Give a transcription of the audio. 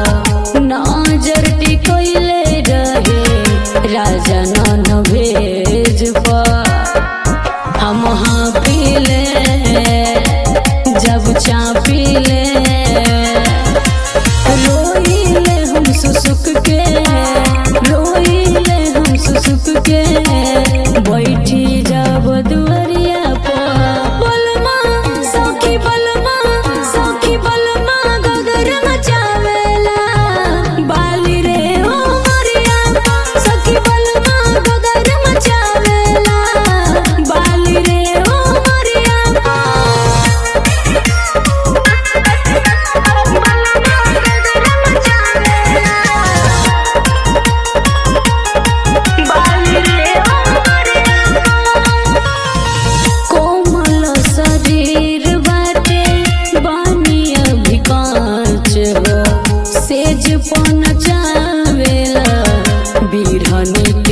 नजर टिकोइले रहे राजा non veg पर हम हाँ पीले जब चापीले रोइले हम सुसुक के रोइले हम सुसुक के बैठी जब दुआरिया पर बलमा सखी बलमा सखी बलमा गगर मचावेला बाली रे ओ मरिया सखी बलमा गगर मचावेला बाली रे ओ मरिया कोमल शरीर बाटे बानी अभी कांच हो सेज पन चावेला बिरहनी